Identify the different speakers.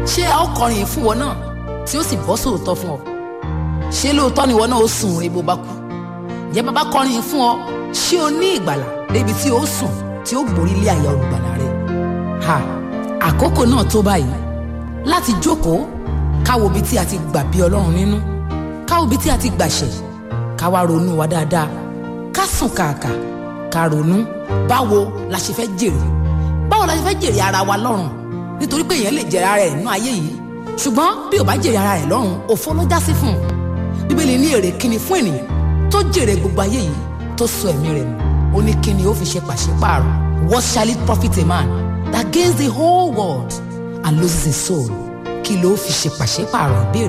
Speaker 1: ṣé a ó kọrin yìí fún wọn náà tí ó sì bọ́ sóòótọ́ fún ọ ṣé lóòótọ́ ni wọn náà ó sùn rè bó bá kú ǹjẹ́ bàbá kọrin yìí fún ọ ṣé o ní ìgbàlà débi tí ó sùn tí ó gborí lé àyà olùgbàlà rẹ ha àkókò náà tó báyìí láti jókòó káwo ibi tí a ti gbà bí ọlọ́run nínú káwo ibi tí a ti gbàṣẹ ká wá ronú wa dáadáa ká sùn kàkà ká ronú báwo la ṣe fẹ́ jèrè báwo la ṣe fẹ́ jèrè ara wa lọ́run nítorí pé èèyàn lè jèrè ara rẹ̀ nínú ayé yìí ṣùgbọ́n bí ò bá jèrè ara rẹ̀ lọ́run òfo ló já sí fún un bíbélì ní èrè kíni fún ènìyàn tó jèrè gbogbo ayé yìí tó sọ ẹ̀mí rẹ̀ nù ó ní kíni ó fi ṣe pàṣípààrọ̀ what shall it profit a man that gains the whole world and loses his soul kí ló fi ṣe pàṣípààrọ̀ ìbéèrè.